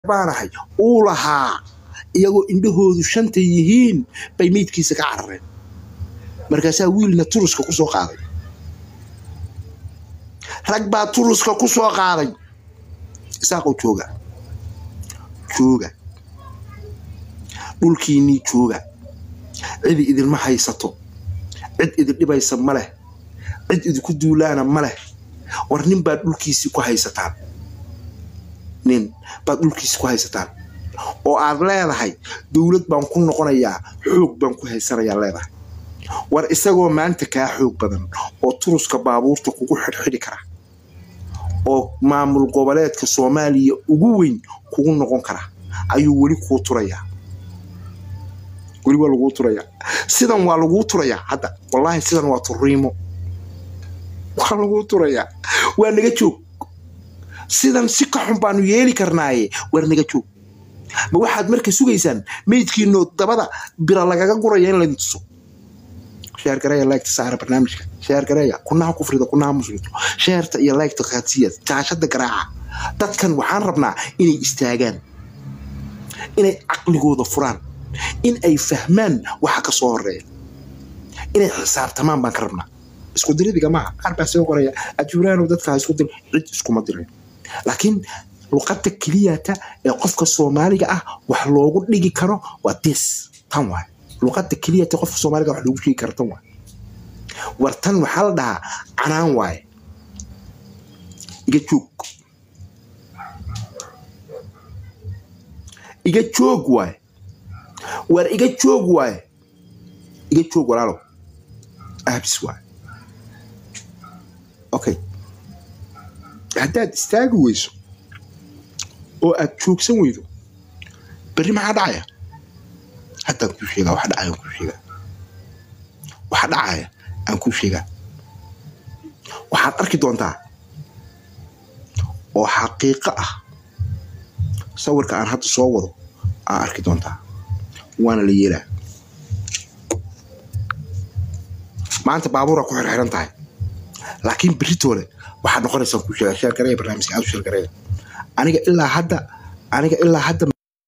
baanahay uu lahaa iyagoo indhahoodu shanta yihiin bay meydkiisa ka carareen markaasaa wiilna turuska ku soo qaaday rag baa turuska ku soo qaaday isaaqow jooga jooga dhulkiinnii jooga cidi idinma haysato cid idin dhibaysa ma leh cid idinku duulaana ma leh war nin baad dhulkiisii ku haysataan nin baad dhulkiisii ku haysataan oo aad leedahay dowlad baan ku noqonayaa xoog baan ku haysanayaa leedahay war isagoo maanta kaa xoog badan oo turuska baabuurta kugu xidhxidhi kara oo maamul goboleedka soomaaliya ugu weyn kugu noqon kara ayuu weli kuu turayaa weli waa laguu turayaa sidan waa laguu turayaa hadda wallaahi sidan waa turiimo waa laguu turayaa waa naga joog sidan si ka xun baanu yeeli karnaaye waar naga joog ma waxaad marka sugaysaan meydkiinoo dabada bira lagaga guraya in laydin tuso sheergareeya laygta saara barnaamijka sheergareeya kunaha kufrida kunaha muslito sheerta iyo laygta kaadsiya jaashada garaaca dadkan waxaan rabnaa inay istaagaan inay caqligooda furaan in ay fahmaan waxa ka soo horeeya inay xisaabtamaan baan ka rabnaa isku diridiga maaha qaar baa soo qoraya ajuuraanow dadkaa isku dir cid iskuma dirin laakiin luqadda keliyata ee qofka soomaaliga ah wax loogu dhigi karo waa dis tan waay luqadda keliyata qofka soomaaliga wax loogu sheegi karo tan waay war tan waxaa la dhahaa canaan waaye iga joog iga joog waaye war iga joog waaye iga joog walaalow aabis waaye okay haddaad istaagi weyso oo aad joogsan weydo berri maxaa dhacaya haddaan kuu sheegaa waxa dhacaya aan kuu sheegaa waxa dhacaya aan kuu sheegaa waxaad arki doontaa oo xaqiiqo ah sawirka aan hadda soo wado aa arki doontaa waana la yeelaa maanta baabuuraa ku xirxiran tahay laakiin beritoole waxaad noqonaysaa kuu sheegaa sheergareeya barnaamijka aad u sheergareeya aniga ilaa hadda aniga ilaa hadda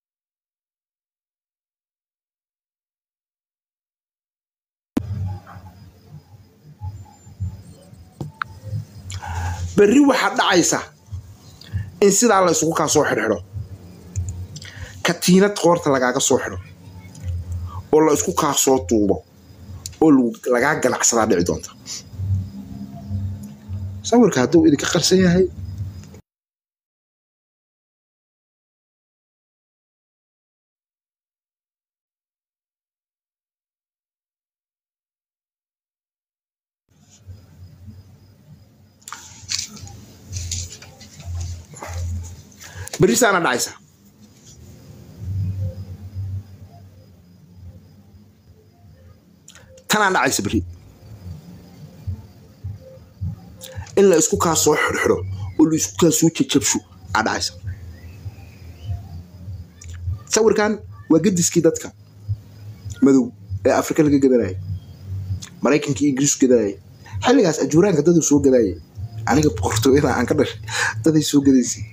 berri waxaad dhacaysa in sidaa la isugu kaa soo xidhxidho katiinad qoorta lagaaga soo xidho oo la isku kaa soo duubo oo lagaa ganacsadaa dhici doonta sawirka hadduu idinka qarsan yahay berri saana dhacaysa tanaa dhacaysa berri in la isku kaa soo xidhxidho oo la isku kaa soo jajabsho aa dhacaysa sawirkan waa gediskii dadka madow ee afrika laga gadanayay maraykankii ingiriisku gadanayay xilligaas ajuuraanka daduu soo gadaayay aniga boqortooyada aan ka dhashay daday soo gadaysay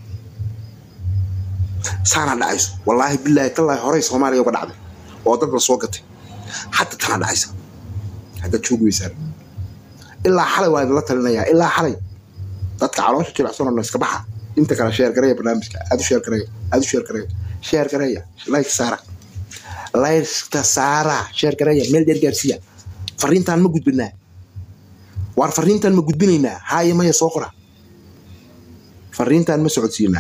saanaa dhacayso wallaahi bilaahi tallaahi horey soomaaliya uga dhacday oo dad la soo gatay hadda tanaa dhacaysa haddaad joogi weysaan ilaa xalay waa idinla talinayaa ilaa xalay dadka caloosha jilicsan oo iska baxa inta kale sheer gareeya barnaamijka aad u sheer gareeya aad u sheer gareeya sheer gareeya like saara layrta saara sheer gareeya meel dheer gaarsiiya fariintaan ma gudbinaa waar fariintaan ma gudbinaynaa haaye maya soo qora fariintaan ma socodsiinaa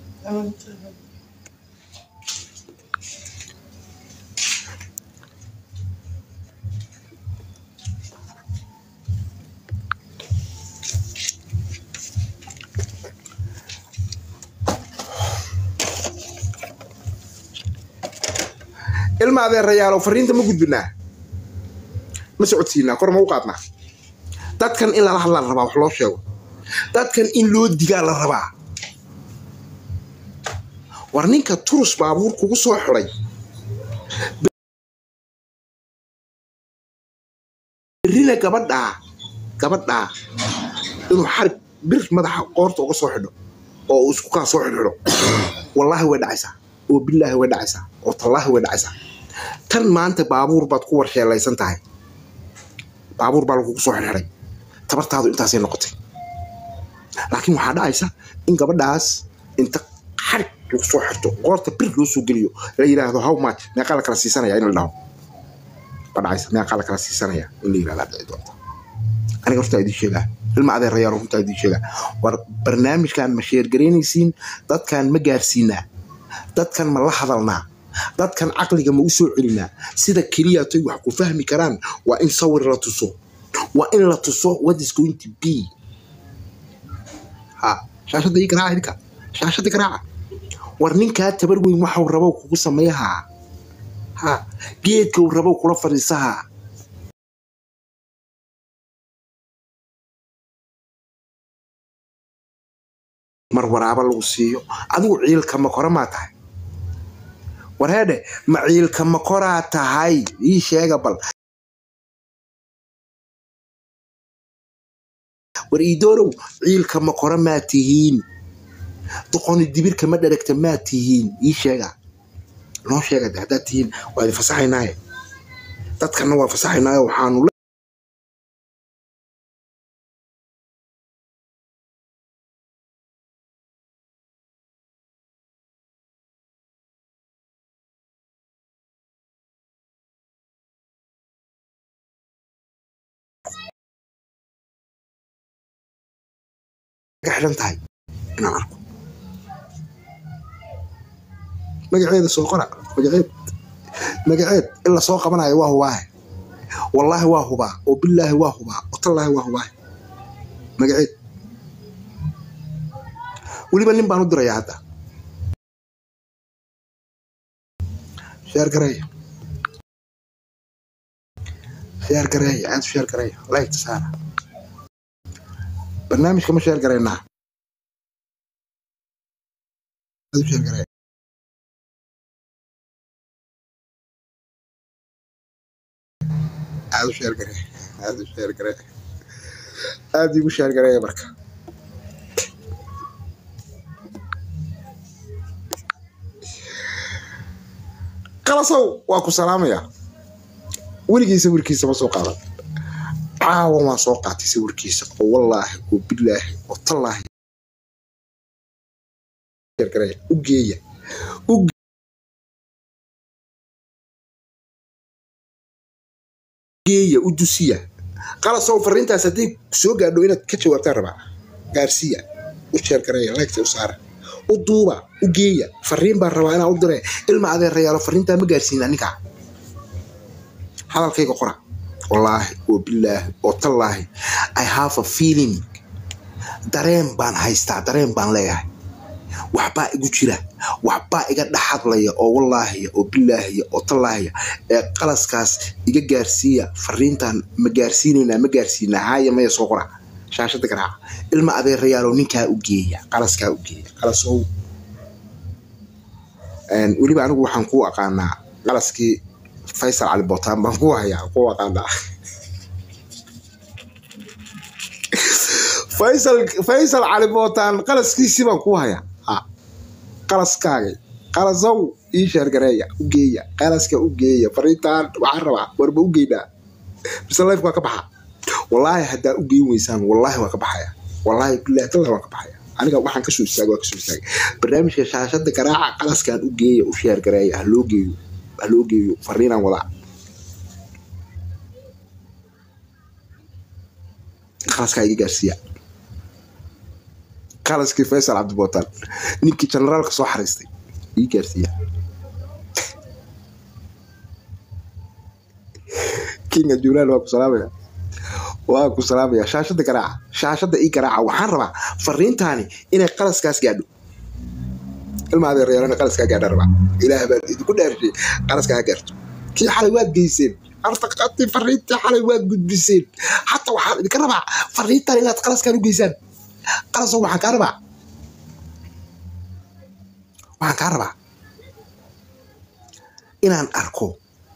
ilma adeerayaalow fariinta ma gudbinaa ma socodsiinaa kor ma u qaadnaa dadkan in lala hadlaa la rabaa wax loo sheego dadkan in loo digaa la rabaa war ninka turus baabuur kugu soo xiday berrina gabadhaa gabadhaa inuu xarig bir madaxa qoorta uga soo xidho oo uu isku kaa soo xidhxidho wallaahi way dhacaysaa oo bilaahi way dhacaysaa oo tallaahi way dhacaysaa tan maanta baabuur baad ku warsheelaysan tahay baabuur baa lagugu soo xidhxidhay tabartaadu intaasay noqotay laakiin waxaa dhacaysa in gabadhaas inta xarig lagu soo xirto qoorta bir loo soo geliyo la yidhaahdo how much meeqaa la kala siisanaya in la dhaho ba dhacaysa meeqaa la kala siisanaya in la yidhahdaa dhici doonta aniga hortaa idiin sheegaa ilma adeerayaal runtaa idiin sheegaa war barnaamijkan ma sheergaraynaysiin dadkan ma gaarsiinaa dadkan ma la hadalnaa dadkan caqliga ma u soo celinaa sida keliyatoy wax ku fahmi karaan waa in sawir la tuso waa in la tuso what is going to be ha shaashadda ii garaaca idinka shaashadda garaaca war ninkaa tabar weyn waxau rabow kugu sameeyahaa ha geedka uu rabow kula fadhiisahaa mar waraaba lagu siiyo adigu ciilka makora maa tahay warheedhe ma ciilka makoraa tahay ii sheega bal war iidoorow ciilka makora maa tihiin doqoni dibirka ma dheragta maa tihiin ii sheega noo sheega de haddaad tihiin waa idin fasaxaynaaye dadkanna waa fasaxaynaaye waxaanu xidhan tahay inaan arko magaceeda soo qora magaceed magaceed in la soo qabanayo waa hubaahe wallaahi waa hubaa oo bilaahi waa hubaa oo tallaahi waa hubaahe magaceed weliba nin baan u dirayaa hadda sheer gareeya sheer gareeya aad u sheer gareeya laygta saara barnaamijka ma sheer garaynaa aad u sheer gareeya aad u sheer gareeya aad u sheer gareeya aad igu sheer gareeya marka qalasow waa ku salaamaya weligii sawirkiisa ma soo qaadan caawan waan soo qaatay sawirkiisa oo wallaahi oo bilaahi oo tallaahi u geeya u geeya u dusiya qalasow fariintaas hadday soo gaadho inaad ka jawaabtaan rabaa gaarsiiya u sheergareeya laygta u saara u duuba u geeya fariin baan rabaa inaan u dire ilma adeerayaalo fariintaa ma gaarsiina ninkaa hadalkayga qora wallaahi oo bilaahi oo tallaahi i have a feeling dareen baan haystaa dareen baan leeyahay waxbaa igu jira waxbaa iga dhexadlaya oo wallaahiya oo bilaahiya oo tallaahiya ee qalaskaas iga gaarsiiya fariintan ma gaarsiinaynaa ma gaarsiinaa haaya maya soo qora shaashada garaaca ilma adeerayaalow ninkaa u geeya qalaskaa u geeya qalasow weliba anigu waxaan ku aqaanaa qalaskii faysal cali botaan baan ku hayaa ku aqaanaa faysal faysal cali bootaan qalaskiisii baan ku hayaa ha qalaskaagay qalasow ii sheergareeya u geeya qalaska u geeya fariintaan waxaan rabaa warba u geynaa mise life waa ka baxa wallaahi haddaa u geyn weysaan wallaahi waa ka baxaya wallaahi bilahi tallah waa ka baxaya aniga waxaan kasoo istaagay waa kasoo istaagay barnaamijka shaashada garaaca qalaskan u geeya u sheergareeya ha loo geeyo ha loo geeyo fariinaan wadaa qalaskaa iga gaarsiiya qalaskii faysal cabdibootaan ninkii generaalka soo xariistay ii gaarsiiya kinga juulaal waa ku salaamaya waa ku salaamaya shaashada garaaca shaashada ii garaaca waxaan rabaa fariintaani inay qalaskaas gaadho ilma adeerayaalana qalaskaa gaadha rabaa ilaah baan idinku dhaarshay qalaskaa gaarto kii xalay waad geyseen artaqati fariintii xalay waad gudbiseen xataa waxaan idinka rabaa fariintan inaad qalaskaan u geysaan qalasow waxaan kaa rabaa waxaan kaa rabaa inaan arko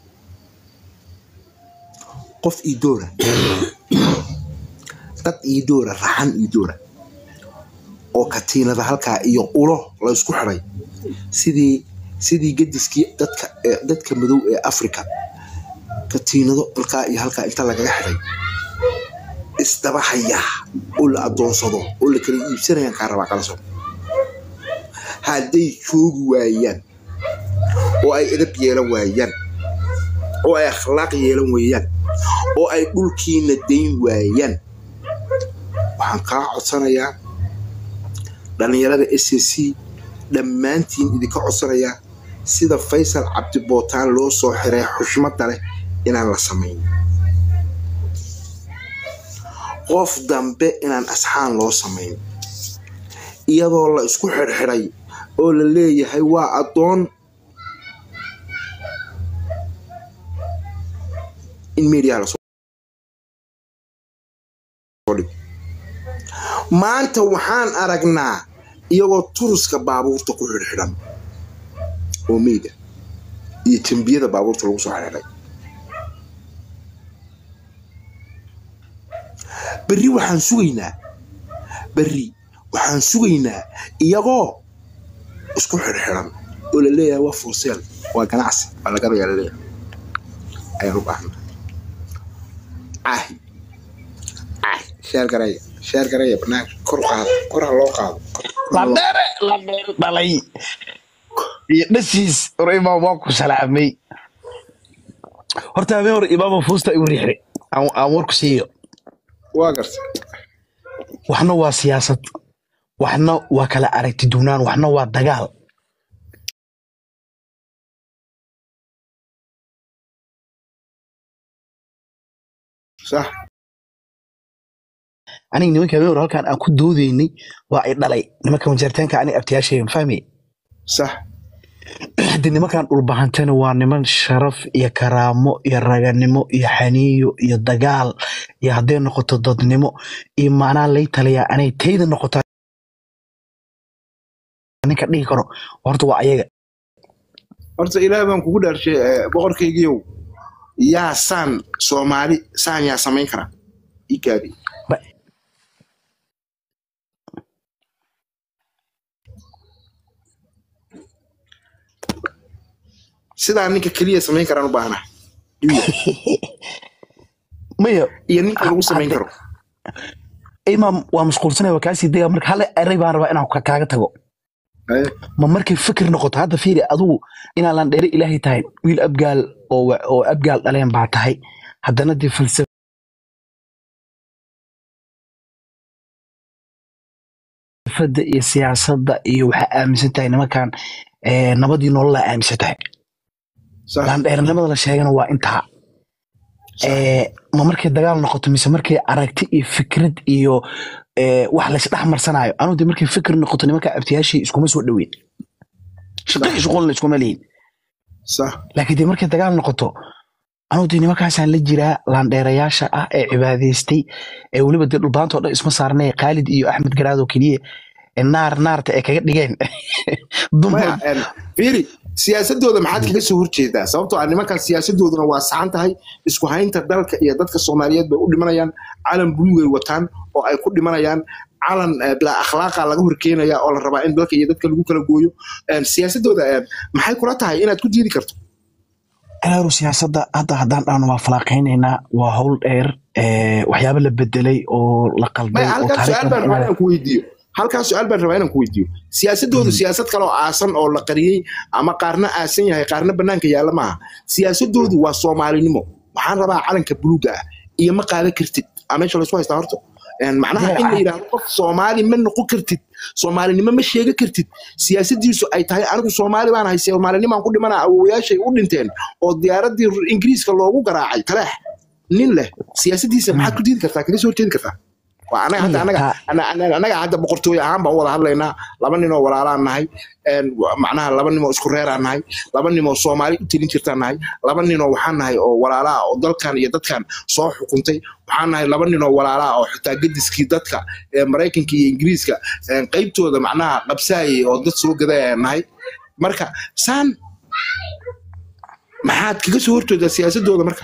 qof iidoora dad iidoora raxan iidoora oo katiinada halkaa iyo ulo la isku xiday sidii sidii gediskii dadka ee dadka madow ee africa katiinado halkaa iyo halkaa inta lagaga xiday isdaba hayaa oo la adoonsado oo la kala iibsanayaan kaa rabaa kala soo hadday joogi waayaan oo ay edab yeelan waayaan oo ay akhlaaq yeelan waayaan oo ay dhulkiina dayn waayaan waxaan kaa codsanayaa dhallinyarada s c dhammaantiin idinka codsanayaa sida faysal cabdibootaan loo soo xiray xushmadda leh inaan la samayn qof dambe inaan asxaan loo samayn iyadoo la isku xirxiray oo la leeyahay waa addoon in media la maanta waxaan aragnaa iyagoo turuska baabuurta ku xirxiran oo meyda iyo tembiyada baabuurta lagu soo xirxiray berri waxaan sugaynaa berri waxaan sugaynaa iyagoo isku xirxiran oo la leeyahay waa forseel waa ganacsi waa lagadayaa laleeyahay ayaan u baahnaa caahi caahi sheer garaya sheer garaya banaanka kor qaado kor ha loo qaado ladheere ladheere dhalay iyo dhasiis hor imaam waa ku salaamay horta habeen hore imaama fuusta igu riixday aan aan warku siiyo waa garta waxna waa siyaasad waxna waa kala aragti duunaan waxna waa dagaal sax aniga nimanka habeen hore halkaan aan ku doodaynay waa ay dhalay nimanka majaritaanka aniga abtiyaashaygan fahmi sax haddii nimankan dhulbahantana waa niman sharaf iyo karaamo iyo raganimo iyo xaniiyo iyo dagaal iyo hadday noqoto dadnimo iyo maanaa lay taliyaa anay tayda noqotaa ninka dhihi karo horta waa ayaga horta ilaah baan kugu dhaarshay eh, boqorkaygiiow yaa saan soomaali saan yaa samayn kara ikaadi Ba- sidaa ninka keliya samayn karaan u baahnaa Duya. maya iyo ninka lagu samayn karo imaam waa mashquulsanaya waa kaasii dega marka hal eray baan rabaa inaan ka- kaaga tago Eh, ma markay fikir noqoto hadda fiiri adigu inaan laan dheere ilaahay tahay wiil abgaal oo wa- oo abgaal dhaleen baa tahay haddana dee falsafada iyo siyaasadda iyo waxaa aaminsan tahay nimankan eh, nabadii nololaa aaminsan tahay sax laandheernimada la sheegana waa intaa Eh, ma markay dagaal noqoto mise markay aragti iyo fikrad iyo eh, wax laysdhex marsanayo anuu de markay fikir noqoto nimanka abtiyaashii iskuma soo dhoweyn shaqo iyo shuqulna iskuma lihin sax laakiin de markay dagaal noqoto anuu de nimankaasaan la jiraa laandheerayaasha ah ee cibaadaystay ee weliba dee dhulbaantoo dhan isma saarnay khaalid iyo axmed garaadoo keliya ee naar naarta ay kaga dhigeen dumar maya en, fiiri siyaasadooda maxaad kaga soo horjeedaa sababtoo ah nimankan siyaasadooduna waa saxan tahay isku haynta dalka iyo dadka soomaaliyeed bay u dhimanayaan calan buluugay wataan oo ay ku dhimanayaan calan eh, bilaa akhlaaqa laga horkeenaya oo la rabaa in dalka iyo dadka lagu kala gooyo En, siyaasadooda en, maxay kula tahay inaad ku diidi karto alaaru siyaasadda hadda haddaan dhahno waa falaaqaynaynaa waa howl dheer eh, waxyaabo la bedelay oo la qalday maya oo halkaas su-aal baan rabaa taariikhda inaan ku weydiiyo halkaas su-aal baan rabaa inaan ku weydiiyo siyaasadoodu siyaasad kale oo aasan oo la qariyey ama qaarna aasan yahay qaarna banaanka yaalla maaha siyaasadoodu waa soomaalinimo waxaan rabaa calanka buluuga ah iyo ma qaadan kartid aa meesha laysku haystaa horta En, macnaha in la yidhaahdo qof soomaali ma noqon kartid soomaalinimo ma sheega kartid siyaasadiisu ay tahay anigu soomaali baan hay soomaalinimaan ku dhimana awowayaashay u dhinteen oo diyaaradii ingiriiska loogu garaacay taleex nin leh siyaasadiisa maxaad ku diidi kartaa kaga soo horjeedi kartaa waa anaga hadda anaga ana- ana- anaga hadda boqortooy ahaan baan u wada hadlaynaa laba nin oo walaalaan nahay En, wa- macnaha laba nin oo isku reeraan nahay laba nin oo soomaali u telin jirtaan nahay laba nin oo waxaan nahay oo walaalaa oo dalkan iyo dadkan soo xukuntay waxaan nahay laba nin oo walaalaa oo xitaa gediskii dadka ee maraykanka iyo ingiriiska en, qaybtooda macnaha qabsaayay oo dad soo gaday ayaan nahay marka saan maxaad kaga soo horjeedaa siyaasadooda marka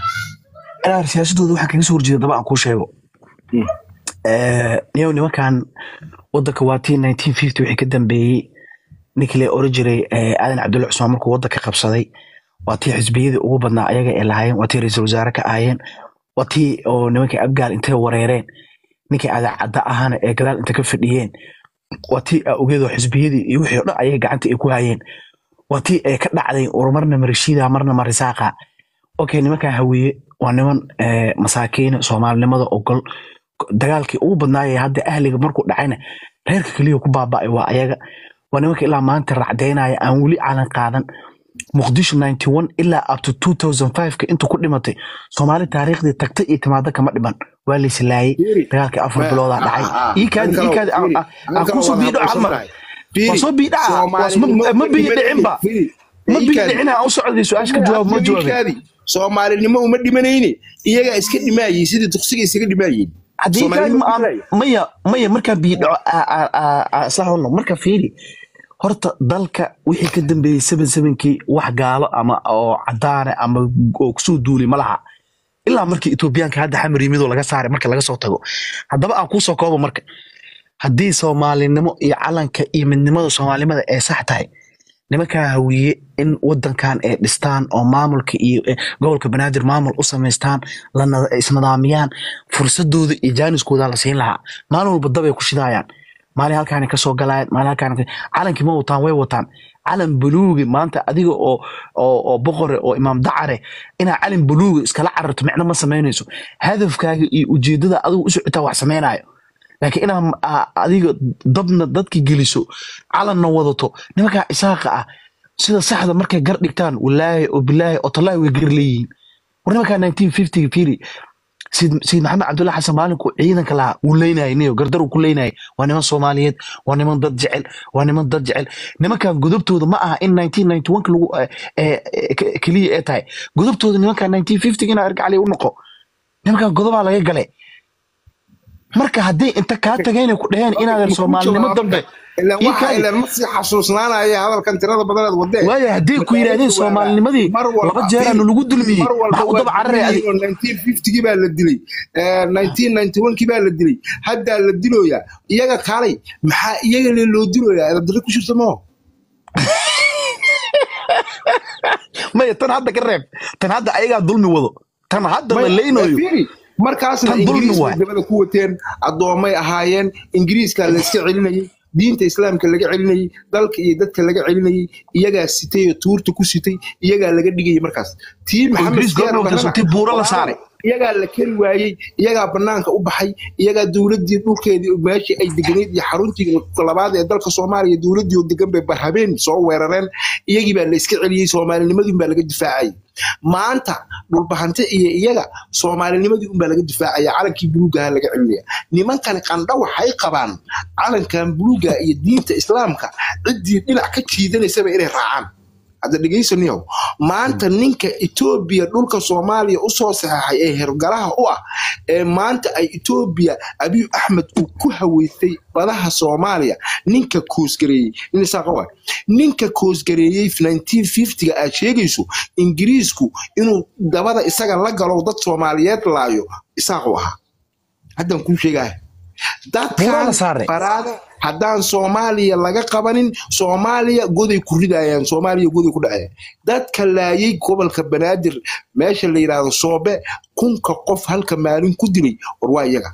alaaru siyaasadooda waxaan kaga soo horjeeda daba aan kuu sheego Mm. Eh, niyow nimankan wadanka waa tii 1950 wixii ka dambeeyey ninkii la oran jiray eh, aadan cabdulla cusmaan markuu wadanka qabsaday waa tii xisbiyadii ugu badnaa ayaga ay lahaayeen waa tii ra-iisul wasaare ka ahaayeen waa tii oo nimankii abgaal intay wareereen ninkii adaacadda ahana ee gadaal inta ka fadhiyeen waa tii ogeedoo xisbiyadii iyo wixii o dhan ayaga gacanta ay ku hayeen waa tii ay ka dhacday war marna marishiida marna marisaaqa okay nimankan hawiye waa niman eh, masaakiina soomaalinimada ogol dagaalkii ugu badnaayay hadda ahliga markuu dhacayna reerka keliya ku baaba'ay waa ayaga waa nimanka ilaa maanta racdaynaya aan weli calan qaadan muqdisho 91 ilaa up to 2005 ka intuu ku dhimatay soomaali taariikhdii tagta iyo timaada kama dhiman waa la islaayay Fiiri. dagaalkii afar Ma- biloodaa dhacay ah, ah, ii kaadi ii kaadi aan- aan- aan kusoo biidho hal mar waa soo biidhaa waa ma biyo dhicinba ma biyo dhicina aan u socday su-aasha ka jawaab ma jawaabin soomaalinimo uma dhimanayne iyagaa iska dhimaayey sidii duqsiga isaga dhimaayeen haddii kaadi Soomaalinimo ma aan dhimaayey. maya maya markaa biyo dhaco isla hadno marka fiiri horta dalka wixii ka dambeeyey seven sevenkii wax gaalo ama oo cadaane ama oo kusoo duulay ma laha ilaa markii etoobiyaanka hadda xamar yimidoo laga saaray marka laga soo tago haddaba aan kuusoo koobo marka haddii soomaalinimo iyo calanka iyo midnimada soomaalimada ay sax tahay nimankaa hawiye in wadankan ay dhistaan oo maamulka iyo eh, gobolka banaadir maamul u samaystaan la nada- isnidaamiyaan fursadooda iyo jaaniskooda la siin lahaa maalin walba dabay ku shidaayaan maalin halkaani kasoo galayaan maalin halkaani calankii ma wataan way wataan calan buluugi maanta adiga oo oo oo boqore oo imaam dacare inaa calan buluugi iskala cararto micno ma samaynayso hadafkaaga iyo ujeedada adigu u socotaa wax samaynayo laakiin inaa a- adiga dabna dadki geliso calanna wadato nimankaa isaaqa ah sida saxda markay gar dhigtaan walaahi oo bilaahi oo tallaahi way gar leeyihiin war nimankaa 1950 fiiri sayid sayid maxamed cabdulla xasan maalinkuu ciidanka lahaa wuu leynayay niyo gardar uu ku leynayay waa niman soomaaliyeed waa niman dad jecel waa niman dad jecel nimankan godobtooda ma aha in 1991 lagu eh, eh, eh, ke- keliya ee tahay godobtooda nimankan 1950 inaa ergacali u noqo nimankan godobaa laga galay marka haddii inta kaa tagayna ku dhaheen inaadan soomaalinimo dambe ilan ii waxa kaadi. ilan ma sii xasuusnaanaya hadalkan tirada badanaad wadee waayo haddii ku yidhaahdeen soomaalinimadii Mar walba- laba jeeraanu lagu dulmiyey mar walba maxaa u daba waa cararaya adi dilayeen oo 1950 baa la dilay eh, 1991 baa la dilay haddaa la dilooyaa iyaga kaalay maxaa iyaga le loo dilooyaa adabdare ku jirta moo maya tan hadda ka reeb tan hadda ayagaa dulmi wado tan hadda la leynayo fiiri markaasna Tan dulmi ingiriis waay. bay dabada ku wateen addoomay ahaayeen ingiriiska la iska celinayay diinta islaamka laga celinayay dalka iyo dadka laga celinayay iyagaa sitay oo tuurta ku sitay iyagaa laga dhigayay markaas tii maxamed Ingiriis Siyaad gobolka Barrena, sutay buuro la saaray. iyagaa la keri waayey iyagaa banaanka u baxay iyagaa dowladii dhulkeedii meeshii ay deganayd iyo xaruntii labaad ee dalka soomaaliya dowladii oo degan bay barhabeen soo weerareen iyagii baa la iska celiyey soomaalinimadii baa laga difaacayay maanta dhulbahante iyo iyaga soomaalinimadii unbaa laga difaacaya calankii buluugaha laga celinaya nimankan qandha waxay qabaan calankan buluuga iyo diinta islaamka ciddii dhinac ka jiidanaysaba inay raacaan hadda dhegaysaniyow maanta ninka etoobiya dhulka soomaaliya usoo saxeexay ee hergalaha u ah ee maanta ay etoobiya abiy axmed uu ku haweystay badaha soomaaliya ninka koosgareeyey nin isaaqa waay ninka koosgareeyey 1950ga aad sheegayso ingiriisku inuu dabada isaga la galo dad soomaaliyeed laayo isaaqu ahaa haddaan kuu sheegahay Buuraa la dadkan saaray. baraada haddaan soomaaliya laga qabanin soomaaliya goday ku ridayaan soomaaliya goday ku dhacayaan dadka laayay gobolka banaadir meesha la yidhaahdo soobe kunka qof halka maalin ku dilay war waa iyaga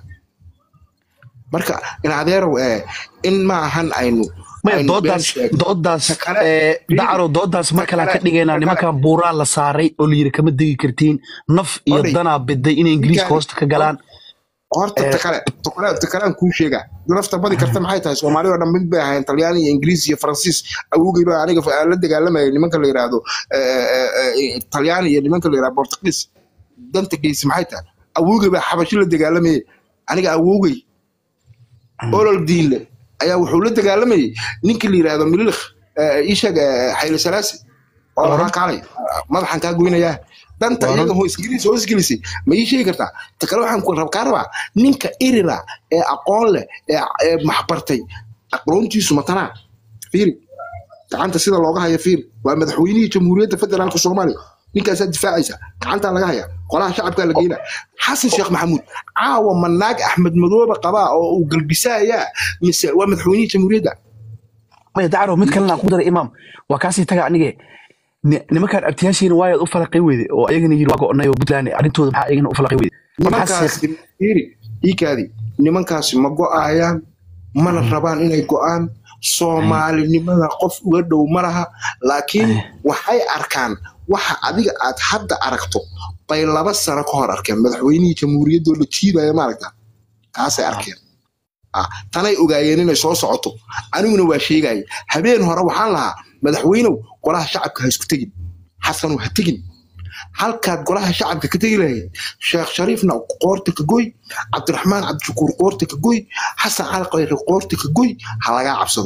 marka in adeerow eh, in ma ahan aynu maya aynu been doodaas sheegno. doodaas Ta kale- eh, Fiiri. dacaro doodaas mar Ta kale ka kale- dhigaynaa ta nimankan kale- buuraa la saaray oo la yidhi kama degi kartiin naf iyo Odhay. danaa biday inay ingiriiska Ninkaan- hoosta ka galaan horta Eh, ta kale ta kale- ta kalean kuu sheega nafta badi karta maxay tahay soomaali oo dhan mid bay ahayn talyaani iyo ingiriis iyo faransiis awowgay baa aniga fa- la dagaalamayay nimanka la yidhaahdo eh, eh, eh, talyaani iyo nimanka la yidhahdo portugiis danta geysi maxay tahay awowgay baa xabashi la dagaalamayay aniga awowgay olol diinle ayaa wuxuu la dagaalamayay ninkii la yidhaahdo mililikh ishaag xayli salaasi oo Oran. waxaa kaalay madaxan kaa goynayaa danta Oran. iyaga hoos ingiriis hoos gelisay ma ii sheegi kartaa ta kale waxaan ku- kaa rabaa ninka irira ee aqoon leh ee ee maxbartay aqoontiisu matanaa fiiri gacanta sida looga hayo fiiri waa madaxweynihii jamhuuriyadda federaalka soomaaliya ninkaasaa difaacaysa gacantaa laga haya qolaha shacabkaa la geyna xasan sheekh maxamuud caawa ma naag axmed madoobe qabaa oo uu galbisayaa mise waa madaxweynihii jamhuuriyadda maya dacaro mid kalena aan ku daray imaam waa kaasii taga anige ni- nimankaan abtiyaashiina waayaad u falaqay weyde oo ayagana yiri waa go'nay oo puntland arrintooda maxaa ayagana u falaqay weyde Marka xasan sheekh nimankaasi fiiri iikaadi nimankaasi ma go'ayaan mana rabaan inay go'aan soomaalinimada qof uga dhow ma laha laakiin waxay arkaan waxa adiga aad hadda aragto bay laba sano ka hor arkeen madaxweynihii jamhuuriyaddoo la jiidaya maaragta taasay arkeen Ah, tanay ogaayeen inay soo socoto aniguna waa sheegaya habeen hore waxaan lahaa madaxweynow golaha shacabka ha isku tegin xasanu ha tegin halkaad golaha shacabka ka tegi lahayd sheekh shariifna qoorta ka goy cabdiraxmaan cabdishakuur qoorta ka goy xasan cali qayre qoorta ka goy ha lagaa cabsado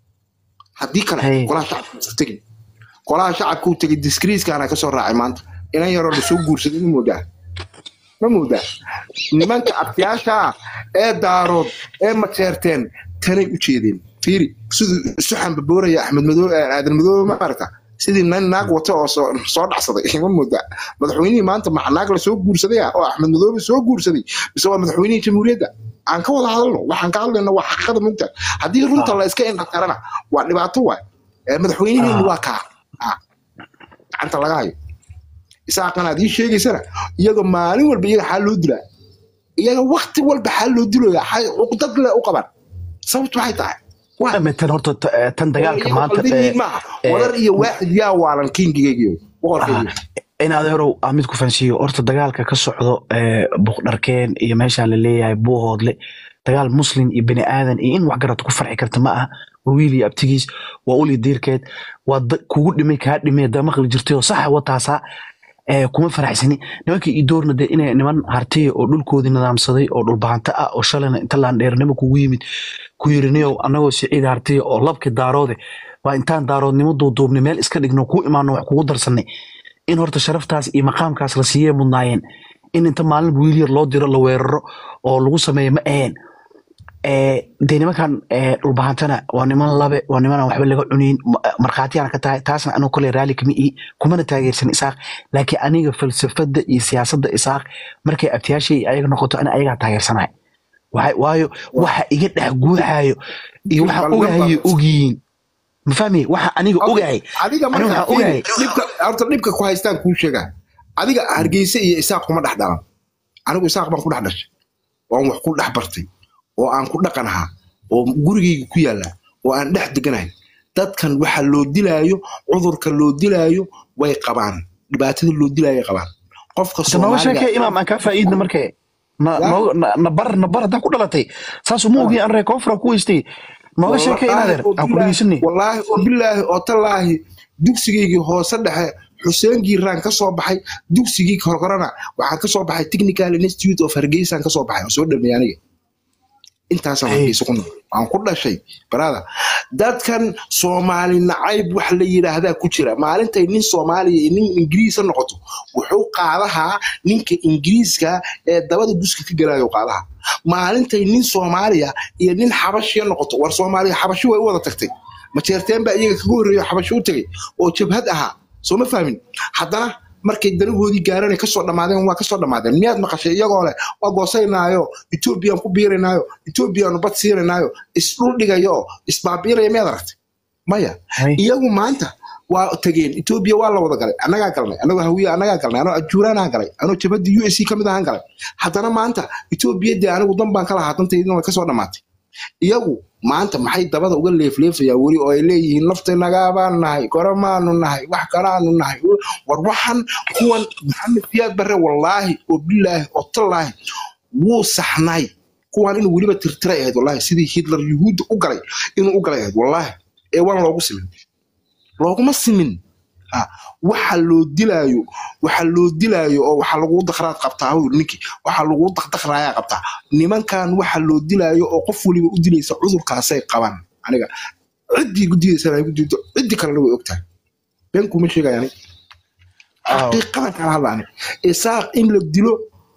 haddii kale Hey. golaha shacabka ha isku tegin golaha shacabka u tegay diskriiskaana kasoo raacay maanta inan yaroo lasoo guursaday ma moodaa ma moodaa nimanka abtiyaasha ah ee daarood ee majeerteen tanay u jeedeen fiiri siduu isu xambabooraya axmed madoobe aadan madoobe ma aragta sidii nin naag wata oo soo soo dhacsaday ma moodaa madaxweynihii maanta maxa naag la soo guursaday ah oo axmed madoobe soo guursaday mise waa madaxweynihii jamhuuriyadda aan ka wada hadalno waxaan ka hadlayna waa xaqiiqada mugta haddii runta la iska indha karana waa dhibaato waay Eh, madaxweynihiinu waa kaa Ah, gacanta laga hayo isaaqan aad ii sheegaysana iyaga maalin walba iyaga xaa loo dilaa iyaga wakti walba xaa loo dilooya xay- cuqdad le u qaban sababtu maxay tahay waa Ama tan horta ta- eh, tan dagaalka iyaga maanta qalbigiin eh, maaha eh, wadar iyo waaxid yaa waalan kingigaygiyo boqorkaygiyo in adeerow aan mid ku fahansiiyo horta dagaalka ka socdo ee buuqdharkeen iyo meeshaan la leeyahay buuhoodle dagaal muslim iyo bani aadan iyo in wax garad ku farxi karta ma aha waa wiil iyo abtigiis waa uli diirkeed waa da- kugu dhimay kaa dhimay damaqli jirtay oo saxa wataasaa ee kuma faraxsani nimankii ii doorna dee inay niman hartiya oo dhulkoodii nidaamsaday oo dhulbahanto ah oo shalayna inta laandheernimo kugu yimid ku yiriniyow annagoo siciid hartiya oo labki daaroode waa intaan daaroodnimo duuduubnay meel iska dhigno kuu imaano wax kugu darsanay in horta sharaftaas iyo maqaamkaas la siiyey mudnaayeen in inta maalin wiil yar loo diro la weeraro oo lagu sameeyo ma aheen Eh, dee nimankan eh, dhulbahantana waa niman labe waa niman aan waxba laga cunayn ma- markhaatiyaan ka tahay taasna anigu kole raali kama ihi kumana taageersan isaaq laakiin aniga falsafada iyo siyaasadda isaaq markay abtiyaashay ayaga noqoto ani ayagaa taageersanaya Waxay- waayo waxa iga dhex guuxaayo iyo waxaan ogahayo ogyihiin ma fahmi waxa aniga ogahay adiga aniga marka waxaan ogahay dhibka horta dhibka ku haystaan kuu sheegaa adiga hargeysa iyo isaaq kuma dhex dhalan anigu isaaq baan ku dhex dhashay waan wax ku dhex bartay oo aan ku dhaqan ahaa oo gurigayga ku yaalla oo aan dhex deganahay dadkan waxa loo dilaayo cudurka loo dilaayo way qabaan dhibaatada loo dilaayo qabaan qofka Hada nooga soomaaliga sheekee imaam aan kaa faa'iidna markee na Ya. nooga- na na bar na bar haddaa ku dhalatay saasuu ma ogiin an reer koonfura ku weystay nooga sheekee inaadeer aan ku dhegeysanay wallaahi oo bilaahi oo tallaahi dugsigaygii hoose dhexe xuseen giiraan ka soo baxay dugsigii horkorana waxaan ka soo baxay technical institute of hargeysaan ka soo baxay oo soo dhameeyay aniga intaasaan Hey. hargeysa ku nool waan ku dhashay barada dadkan soomaali nacayb wax la yidhaahdaa ku jira maalintay nin soomaaliya iyo nin ingiriisa noqoto wuxuu qaadahaa ninka ingiriiska ee dabada duska ka galayo qaadaha maalintay nin soomaaliya iyo nin xabashiya noqoto war soomaaliya xabashi way u wada tagtay majeerteen baa iyaga kaga horreeyo xabashi u tagay oo jabhad ahaa soo ma fahmin haddana markay danahoodii gaareen ay kasoo dhammaadeen waa kasoo dhammaadeen miyaad maqashay iyagoo leh waa goosaynaayo etoobiyaan ku biirinaayo etoobiyaanu bad siinaynaayo isdhul dhigayo isbaabiiraya miyaad aragtay maya Hay. iyagu maanta waa tageen etoobiya waa la wada galay annagaa galnay annagoo hawiye annagaa galnay anoo ajuuraanaan galay anoo jabhadii u s c ka mid ahaan galay haddana maanta etoobiya dee anigu dan baan ka lahaa dantaydina way kasoo dhammaatay iyagu maanta maxay dabada uga leefleefayaan weli oo ay leeyihiin naftinagaabaan nahay goramaanu nahay wax kalaanu nahay war waxan kuwan maxamed siyaad barre wallaahi oo bilaahi oo tallaahi wuu saxnay kuwan inuu weliba tirtiray ahayd wallaahi sidii hitler yuhuudda u galay inuu u galay ahayd wallaahi ee waan loogu simin looguma simin Ha, waxa loo dilaayo waxa loo dilaayo oo waxa lagu dakhraad qabtaa hawr ninkii waxa lagu dakdakraayaa qabtaa nimankan waxa loo dilaayo oo qof waliba u dilaysa cudurkaasay qabaan aniga ciddii guddidaysana ay guddido ciddii kalena way ogtahay been kuma sheegaya aniga Aw. xaqiiqadan kala hadlaani isaaq in la dilo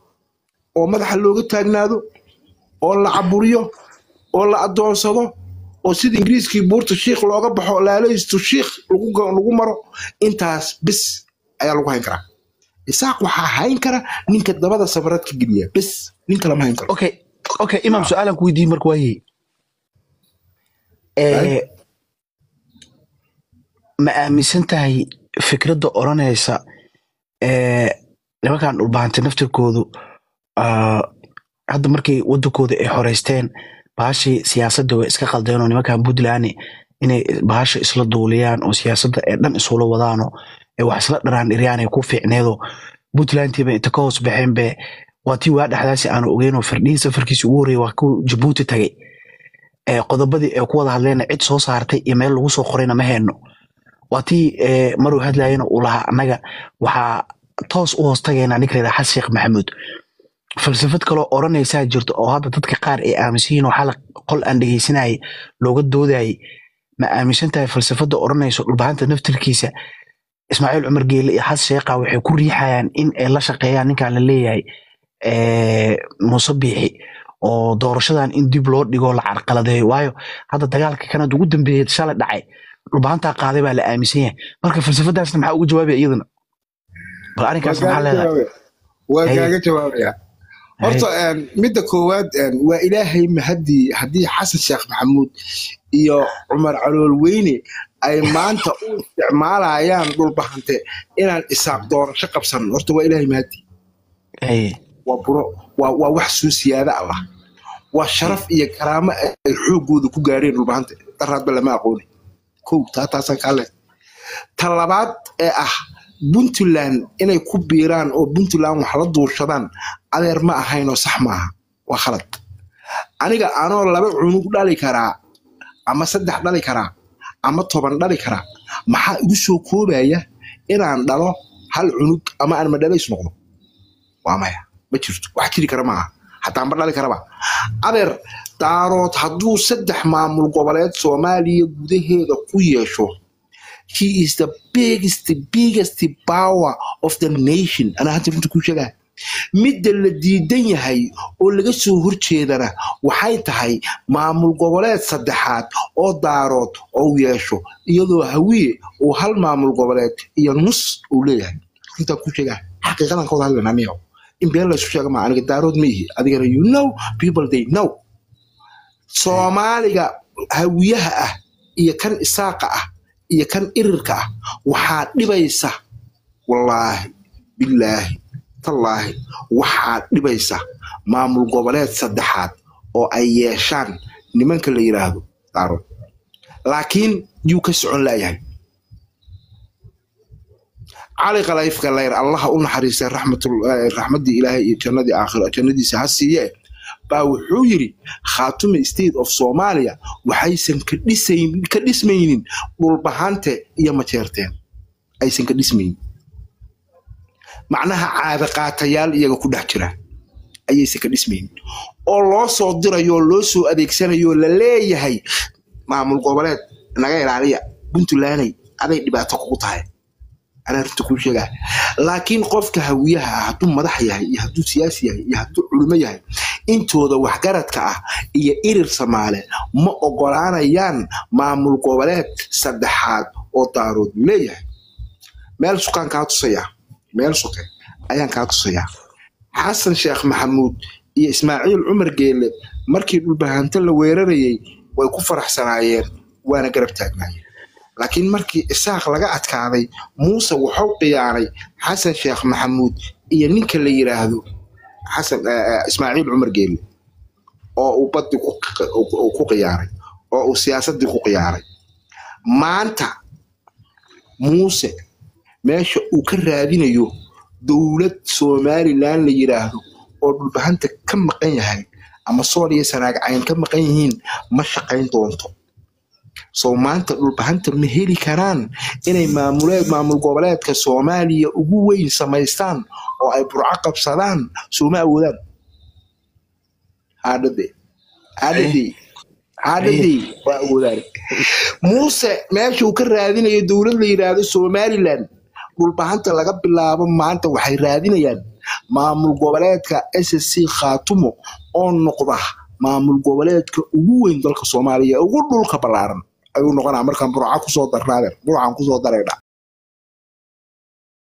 oo madaxa looga taagnaado oo la caburiyo oo la adoonsado oo sida ingiriiskii buurta shiikh looga baxo laalaysto shiikh lagu ga- lagu maro intaas bis ayaa lagu hayn karaa isaaq waxaa hayn kara ninka dabada sabarad ka geliya bes ninka lama hayn karo okay okay imaam su-aalan ku weydiiyey marka waayey Right. ma aaminsan tahay fikradda odhanaysa ee, nimankan dhulbahantay naftirkoodu ah, hadda markay wadankooda ay xoreysteen bahashii siyaasadda way iska qaldeen oo nimankan puntland inay bahasha isla duuliyaan oo siyaasadda ee dhan isula wadaano ee wax isla dharaan dhiryaan ay ku fiicneedo puntlandtiiba inta ka hoos baxeen be waa tii waa dhexdaasi aanu ogeynoo firdhihii safarkiisi ugu horreeyay waa kuwa jabuuti tagay ee qodobadii ay ku wada hadleen cid soo saartay iyo meel lagu soo qorayna ma hayno waa tii ee, maruu hadlayana uu lahaa annaga waxaa toos u hoos tagaynaa ninka la yidhaha xasan sheekh maxamuud falsafad kaloo odhanaysaa jirto oo hadda dadka qaar ay aaminsan yihiin oo xalaq qol aan dhegeysanayay looga doodayay ma aaminsan tahay falsafadda odhanayso dhulbahanta naftirkiisa ismaaciil cumar geele iyo xasan sheekha waxay ku riixayaan in ay la shaqeeyaan ninkan la leeyahay ee, muuse biixi oo doorashadan in dib loo dhigo la carqaladeeyo waayo hadda dagaalka kanada ugu dambeeyay shalay dhacay dhulbahantaa qaaday baa la aaminsan yahay marka falsafadaasna maxaa uga jawaabaya iyadana bal waa arrinkaas maxaa kaaga leedahay jawaabaya waa Haye. kaaga jawaabaya Haye. horta een, midda koowaad een, waa ilaahay mahadii haddii xasan sheekh maxamuud iyo cumar calool weyne ay maanta u isticmaalayaan dhulbahante inaan isaaq doorasho qabsan horta waa ilaahay mahadii Haye. waa buro waa, waa wax soo siyaada allah waa sharaf iyo karaamo ay xoogooda ku gaareen dhulbahante daraadba lama aqooni kow taa taasaan kaa leh ta labaad ee ah puntland inay ku biiraan oo puntland wax la duurshadaan adeer ma ahaynoo sax maaha waa khalad aniga anoo laba cunug dhali karaa ama saddex dhali karaa ama toban dhali karaa maxaa igu soo koobaya inaan dhalo hal cunug ama aan madhalays noqdo waa maya ma jirto wax jiri kara maaha hataa ma dhali karaba adeer daarood hadduu saddex maamul goboleed soomaaliya gudaheeda ku yeesho he is the biggest biggest power of the nation anaa hadda runta kuu sheegaa midda la diidan yahay oo laga soo horjeedana waxay tahay maamul goboleed saddexaad oo daarood oo yeesho iyadoo hawiye uu hal maamul goboleed iyo nus uu leeyahay runtaa kuu sheegaa xaqiiqadan ka wada hadlayna aniga in been laysu sheega maa aniga daarood ma ihi adigana you know people they know soomaaliga hawiyaha ah iyo kan isaaqa ah iyo kan irirka ah waxaa dhibaysa wallaahi bilaahi tallaahi waxaa dhibaysa maamul goboleed saddexaad oo ay yeeshaan nimanka la yidhaahdo daarood laakiin yuu ka socon laayahay cali qalayfka layr allaha u naxariistay raxmatul- eh, raxmaddii ilaahay iyo jannadii aakhiro jannadiisa ha siiye baa wuxuu yidhi khaatume state of somalia waxaysan ka dhisayn ka dhismaynin dhulbahante iyo majeerteen aysan ka dhismaynin macnaha caada qaatayaal iyaga ku dhex jira ayaysan ka dhismaynin oo loo soo dirayo oo loo soo adeegsanayo oo la leeyahay maamul goboleed naga ilaaliya puntlanday aday dhibaato kugu tahay anaa runta kuu sheegaa laakiin qofka hawiyaha ah hadduu madax yahay iyo hadduu siyaasi yahay iyo hadduu culimo yahay intooda waxgaradka ah iyo irir samaale ma ogolaanayaan maamul goboleed saddexaad oo daarood uu leeyahay meel sukaan kaa tusayaa meel suke ayaan kaa tusayaa xasan sheekh maxamuud iyo ismaaciil cumar geele markii dhulbahanto la weerarayay way ku faraxsanaayeen waana garab taagnaayeen laakiin markii isaaq laga adkaaday muuse wuxuu khiyaanay xasan sheekh maxamuud iyo ninka la yiraahdo xasan eh, eh, ismaaciil cumar geele oo uu baddi ku uu ku khiyaaray oo uu siyaasaddii ku khiyaaray maanta muuse meesha uu ka raadinayo dowlad somalilan la yiraahdo oo dhulbahanta ka maqan yahay ama sool iyo sanaag cayn ka maqan yihiin ma shaqayn doonto soo maanta dhulbahanta ma heli karaan inay maamuleed maamul goboleedka soomaaliya ugu weyn samaystaan oo ay burco qabsadaan sooma awoodaan haadhade haadhade haadhade waa awoodaan muuse meesha uu ka raadinayo dowlad la yiraahdo somalilan dhulbahanta laga bilaabo maanta waxay raadinayaan maamul goboleedka ssc khaatumo oo noqda maamul goboleedka ugu weyn dalka soomaaliya ugu dhulka ballaaran ayuu noqonaa markaan burca kusoo darnaadeen burcan kusoo daraydha